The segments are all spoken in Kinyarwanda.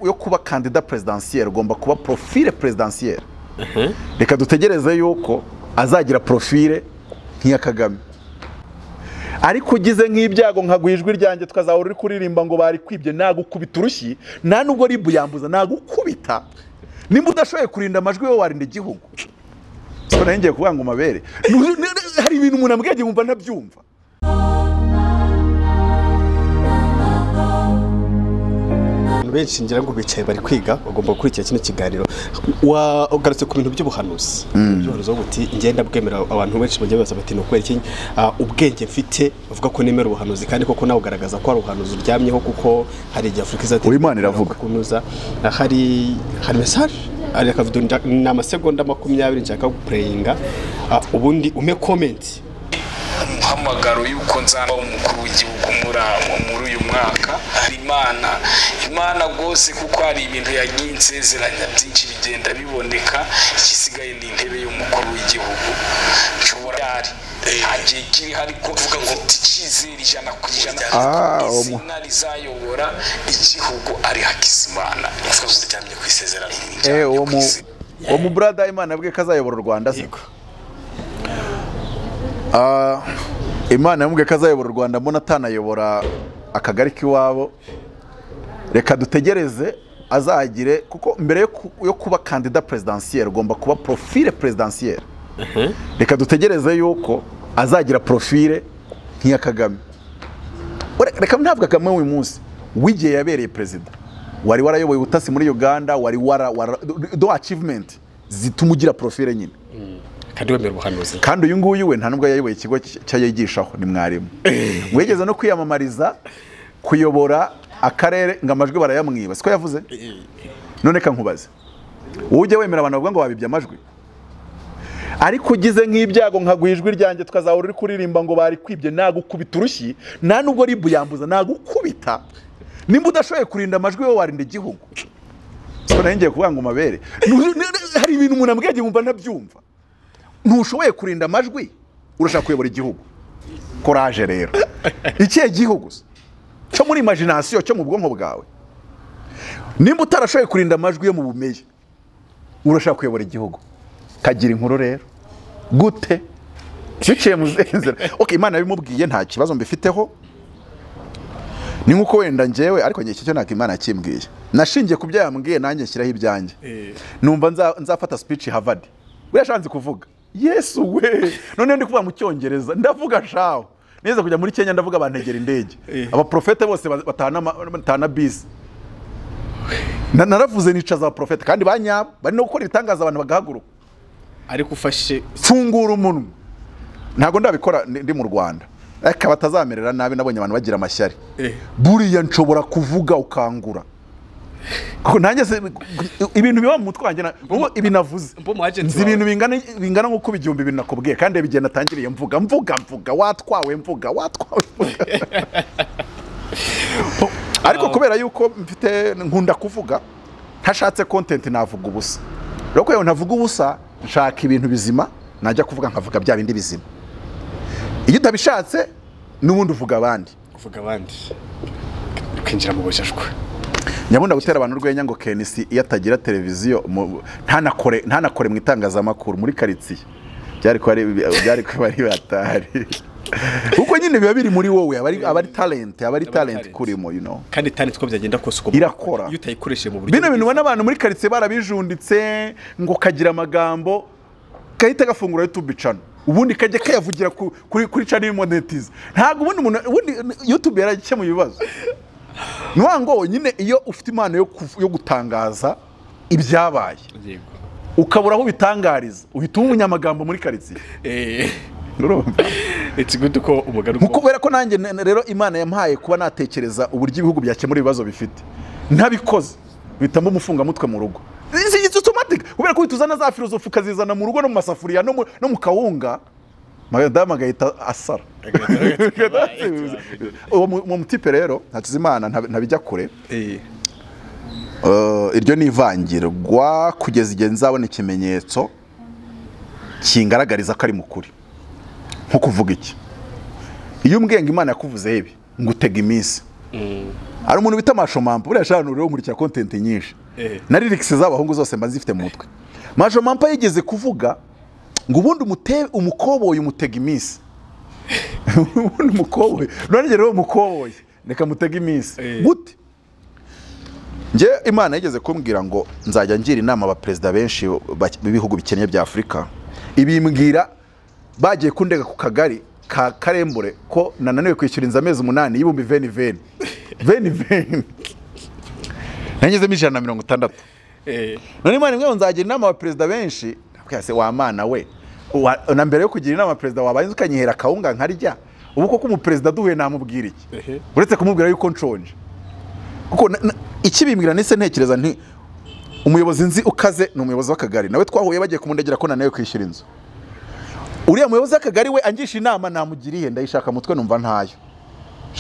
yo kuba kandida perezidansiyeri ugomba kuba porofile perezidansiyeri reka dutegereze yuko azagira porofile nk'iya kagame ariko ugize nk'ibyago nkagwa ijwi ryanjye tukazahora uri kuririmba ngo barikwibye nagukubita urushyi nta nubwo ribu yambuza nagukubita nimba udashoboye kurinda amajwi we warinda igihugu so nayo ngiye kuvuga ngo mabere hari ibintu umuntu ambwiye agiye wumva ntabyumva abantu benshi ngira ngo bicaye bari kwiga bagomba gukurikira kino kiganiro Wa- ugarutse ku bintu by'ubuhanuzi by'ubuhanuzi aho buti ngenda bwemera abantu benshi bagiye babaza bati ni ukubera iki ah, ubwenge mfite bavuga ko nemera ubuhanuzi kandi koko nawe ugaragaza ko hari ubuhanuzi uryamyeho kuko hari igihe afurika izatera Uwo Imana iravuga. kunyuza Ah, hari hari mesaje hari akavido nja- ni amasegonda makumyabiri nshaka gupureyinga Ah, ubundi ume komenti umuhamagaro y'uko nzaba umukuru w'igihugu muri abo muri uyu mwaka hari imana imana rwose kuko hari ibintu yagiye insezeranya byinshi bigenda biboneka igisigaye ni intebe y'umukuru w'igihugu nshobora yari nta gihe kiri ariko mvuga ngo mfite icyizere ijana ku ijana Ah, uwo mu- izina rizayobora igihugu ari hakizimana mvuga ngo ryamye ku isezerano Eh, uwo mu uwo mu brother Imana yabwiye ko azayobora u Rwanda se. Ah, Imana yamubwiye ko azayobora u Rwanda mbona atanayobora akagari k'iwabo. Reka dutegereze azagire kuko mbere yo ku- yo kuba kandida perezidansiyeri ugomba kuba porofile perezidansiyeri. Reka dutegereze yuko azagira porofile nk'iya Kagame. Ure- Reka ntabwo Kagame w'uyu munsi w'igihe yabereye perezida wari warayoboye ubutasi muri Uganda wari wara, wara do achievement zituma ugira profile nyine kandi wemera ubuhanuzi kandi uyu nguyu we nta nubwo yayoboye ikigo cyayigishaho ni mwarimu wigeze no kwiyamamariza kuyobora akarere ngo amajwi barayamwiba siko yavuze none ka nkubaze wowe ujya wemera abantu bavuga ngo babibye amajwi ariko ugize nk'ibyago nkagwa ijwi ryanjye tukazahora uri kuririmba ngo barikwibye nagukubita urushyi nta nubwo ribu yambuza nagukubita nimba udashoboye kurinda amajwi we warinda igihugu so nayo ngiye kuvuga ngo mabere hari ibintu umuntu ambwiye agiye wumva ntabyumva ntushoboye kurinda amajwi urashaka kuyobora igihugu koraje rero ikihe gihugu se? cyo muri imagination cyo mu bwonko bwawe nimba utarashoboye kurinda amajwi yo mu bumenyi urashaka kuyobora igihugu kagira inkuru rero gute biciye mu zihe nzira okay imana yabimubwiye nta kibazo mbifiteho ni nk'uko wenda njyewe ariko njye iki cyo ntabwo imana yakimbwiye nashingiye ku byo yambwiye nanjye nshyiraho ibyanjye numva nza- nzafata speech i harvard buriya shanze kuvuga yesu we noneho ndi kuvuga mu cyongereza ndavuga shaho neza kujya muri kenya ndavuga bantegera indege abaprofete bose ba- batahana ama- batahana bisi Na- naravuze nicaza abaprofete kandi banyabo bari no gukora ibitangaza abantu bagahaguruka ariko ufashe mfungura umunwa ntabwo ndabikora ndi ndi mu rwanda ariko batazamerera nabi nabonye abantu bagira amashyari Eh. buriya nshobora kuvuga ukangura Kuko nanjye se ibintu biba mu mutwe wanjye na- ubu ibi navuze mbo mu agent nzi wawe. ibintu bingana bingana nk'uko ibihumbi bibiri nakubwiye kandi igihe natangiriye mvuga mvuga mvuga watwawe mvuga watwawe mvuga ariko kubera yuko mfite nkunda kuvuga ntashatse kontenti navuga ubusa rero kubera ngo ntavuga ubusa nshaka ibintu bizima najya kuvuga nkavuga bya bindi bizima iyo utabishatse n'ubundi uvuga abandi kuvuga abandi kwinjira mu bujajwe nyabunda gutera abantu urwenya ngo kenisi iyo atagira televiziyo mu- ntanakore ntanakore mu itangazamakuru muri karitsiye byari kuba ari byari kuba ari batari kuko nyine biba biri muri wowe aba ari- aba ari talenti aba ari talenti talent. kurimo you know kandi itandatu ko byagenda kose uko Irakora. iyo utayikoresheje mu buryo bino bintu ubona abantu muri karitsiye barabijunditse ngo kagira amagambo gahita gafungura YouTube channel ubundi kajya kayavugira ku- kuri kuri channel monetize ntabwo ubundi umuntu ubundi YouTube yaragikemuye ibibazo ni wa ngo nyine iyo ufite impano yo kuv- yo gutangaza ibyabaye Yego. ukabura aho ubitangariza uhita uba umunyamagambo muri karitsiye Eh, urumva it's good ko umugari Mu kubera ko nanjye ne- ne- rero imana yampaye kuba natekereza uburyo ibihugu byakemura ibibazo bifite ntabikoze bitamo umufungamutwe mu rugo It's automatic kubera ko uhita uzana za filozofi ukazizana mu rugo no mu masafuriya no mu- no mu kawunga madamu agahita asara uwo mu- uwo mutipe rero hakizimana nta- ntabijya kure Eh, Eh, iryo ni ivangirwa kugeza igihe nzabona ikimenyetso kingaragariza ko ari mu kuri nko kuvuga iki iyo umbwenga imana yakuvuzeho ibi ngo utega iminsi hari umuntu bita mashomampa buriya shana uriho umurikira kontenti nyinshi Eh. na lirikisi z'abahungu zose mba zifite mu mutwe mashomampa yigeze kuvuga ngo ubundi umute- umukoboyi umutega iminsi ubundi umukoboyi none rero uwo mukoboyi reka mutega iminsi Eh. gute njye imana yigeze kumbwira ngo nzajya ngira inama abaperezida benshi ba- b'ibihugu bikennye bya afurika ibimbwira bagiye kundega ku kagari ka karembure ko nananiwe kwishyura inzu amezi umunani y'ibihumbi veni veni veni veni nanyuzemo ijana na mirongo itandatu Eh, none imana imwe nzagira inama abaperezida benshi ndabwira se wa mana we Wa- na mbere yo kugira inama perezida wabanza ukanyihera akawunga nkarya ubu koko umuperezida duhuye namubwira iki Ehe. uretse kumubwira yuko nshonje kuko na- na- ikibimbwira nise ntekereza nti umuyobozi nzi ukaze ni umuyobozi w'akagari nawe twahuye bagiye kumundegera ko naniwe kwishyura inzu uriya muyobozi w'akagari we angisha inama namugiriye ndayishaka mutwe numva ntayo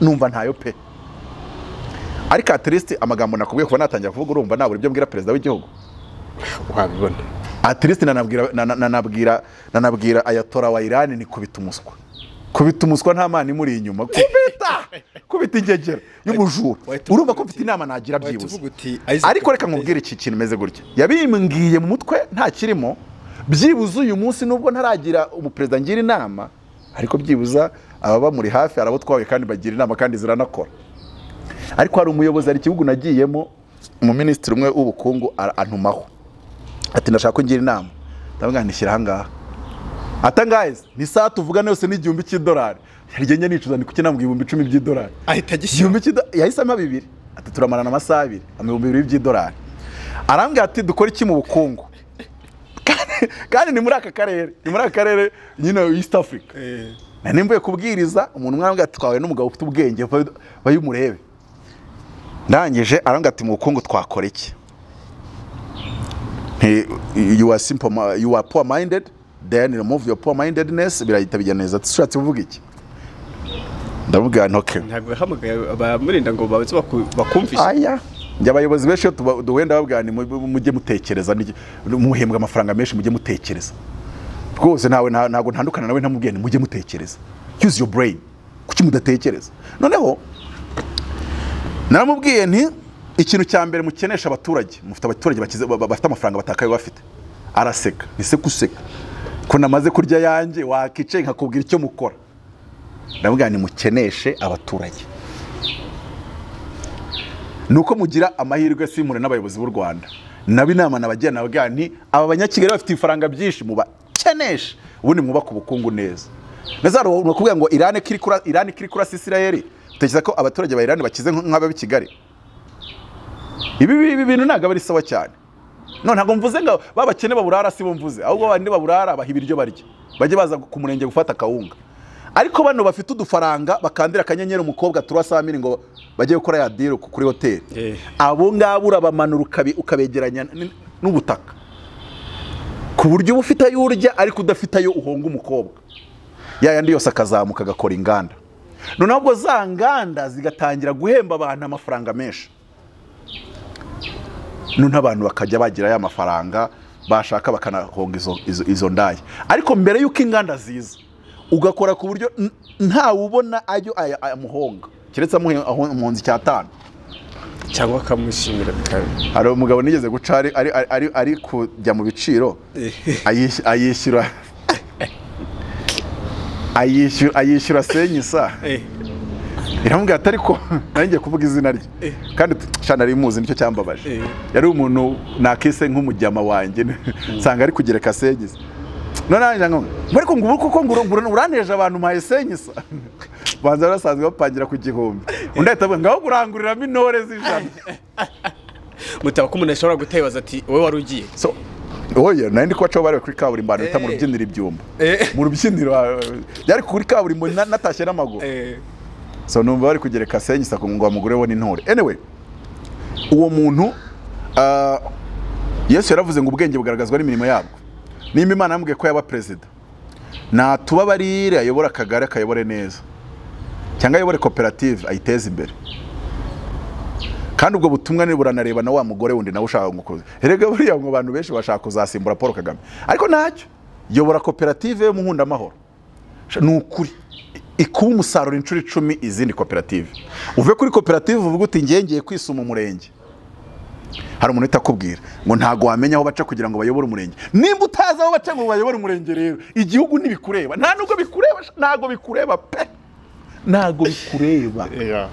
numva ntayo pe ariko atirisiti amagambo nakubwiye kuba natangira kuvuga urumva nabura ibyo mbwira perezida w'igihugu wabibona atirisiti nanabwira na- na- nanabwira nanabwira ayatora wa irani ni kubita umuswa kubita umuswa nta mana imuri inyuma kubita kubita ingegera y'ubujura wahita urumva ko uvuga mfite inama nagira wahita byibuze uvuga uti, Isaac ariko reka nkubwire iki kintu imeze gutya yabimbwiye mu mutwe nta kirimo byibuze uyu munsi nubwo ntaragira umuperezida ngira inama ariko byibuza ababa muri hafi hari abo twahuye kandi bagira inama kandi ziranakora ariko hari umuyobozi hari igihugu nagiyemo umuminisitiri umwe w'ubukungu ara- antumaho ati ndashaka ko ngira inama ndavuga ngo nishyira ahangaha atangaza ni saa tuvugana yose ni igihumbi cy'idolari rigenge nicuza ni kuki nambwira ibihumbi icumi by'idolari ahita agishyira igihumbi cy'ido yahise ampa bibiri ati turamarana amasaha abiri ibihumbi bibiri by'idolari arambwira ati dukore iki mu bukungu Kandi- kandi ni muri aka karere ni muri aka karere nyine east africa Eh, nari mvuye kubwiriza umuntu umwe arambwira ati twahuye n'umugabo ufite ubwenge vayo- vayo umurebe ndangije arambwira ati mu bukungu twakora iki Nti, you are simple ma- you are poor minded then remove your poor mindedness birahita bijya neza ati ushatse uvuga iki ndamubwira nti okay ntabwo yahamagaye abamurinda ngo baze baku- bakumvishe aya njye abayobozi benshi iyo tuba- duhenda babwira ni mu- mujye mutekereza nige- muhembwa amafaranga menshi mujye mutekereza rwose ntawe nta- ntabwo ntandukana nawe ntamubwiye ni mujye mutekereza use your brain kuki mudatekereza noneho naramubwiye nti ikintu cya mbere mukenesha abaturage mufite abaturage bakize- ba- ba- bafite amafaranga batakaye bafite araseka nise guseka ko namaze kurya yanjye wakicaye nkakubwira icyo mukora ndamubwira ni mukeneshe abaturage ni uko mugira amahirwe simure n'abayobozi b'u rwanda naba inama nabagira nababwira nti aba banyakigali bafite ibifaranga byinshi mubakeneshe ubundi mwubaka ubukungu neza mbese hari umuntu wakubwira ngo irani ko iri kura- irani ko iri kurasa isirayeli utekereza ko abaturage ba irani bakize nk- nk'ab'i kigali ibi ibi bintu ntabwo aba ari sawa cyane no ntabwo mvuze ngo babakene baburara si bo mvuze ahubwo bandi baburara baha ibiryo barya bajye baza ku murenge gufata akawunga ariko bano bafite udufaranga bakandira akanyenyeri umukobwa turwa saa mbiri ngo bajye gukora ya diro kuri hoteli Eh. abo ngabo urabamanura ukabe- ukabegeranya n- n'ubutaka ku buryo uba ufite ayo urya ariko udafite ayo uhonga umukobwa ya yandi yose akazamuka agakora inganda noneho ubwo za nganda zigatangira guhemba abantu amafaranga menshi none abantu bakajya bagira ya mafaranga bashaka bakanahonga izo, izo, izo ndaya ariko mbere y'uko inganda ziza ugakora ku buryo n- ntawe ubona ayo aya- amuhonga keretse amuhe aho- impunzi cyatanu cyangwa akamushimira bikaba- hari umugabo nigeze guca ari, ari, ari, ari, ari kujya mu biciro ayishy- ayishyura ayishyura ayishyura senyisa Eh, iramubwira ati ariko nanjye kuvuga izina rye kandi shana rimuzi nicyo cyambabaje Eh. yari umuntu nakise nk'umujyama wanjye nsanga ari kugereka senyisa none nanjye ngo ariko ngo ubu koko ngo uru- uraneje abantu mpaye senyisa banza bari basanzwe bapangira ku gihumbi undi ahita avuga ngaho kuranguriramo intore z'ijana mutaba ko umuntu ashobora gutebaza ati wowe wari ugiye so oya nari ndi kubacaho bari kuri kaburimbo ahantu bita mu Eh. rubyiniro ibyumba Eh. mu rubyiniro ah, byari kuri kaburimbo na- natashye n'amaguru Eh, so numva bari kugereka senyisa ngo bamugure we n'intore anyway uwo muntu ah, yesu yaravuze ngo ubwenge bugaragazwa n'imirimo yabwo nimba imana yamubwiye ko yaba perezida natuba barire ayobore akagari akayobore neza cyangwa ayobore koperative ayiteze imbere kandi ubwo butumwa ni buranareba na wa mugore wundi nawe ushaka gukuza erega buriya ngo abantu benshi bashaka kuzasimbura paul kagame ariko ntacyo yobora koperative yo mu nkundamahoro Sha- ni ukuri ikuba umusaruro inshuro icumi izindi koperative uve kuri koperative uvuga uti ngengeye kwisuma umurenge hari umuntu utakubwira ngo ntabwo wamenya aho baca kugira ngo bayobore umurenge nimba utazi aho baca ngo bayobore umurenge rero igihugu ntibikureba nta nubwo bikureba ntabwo bikureba pe ntabwo bikureba Yeah.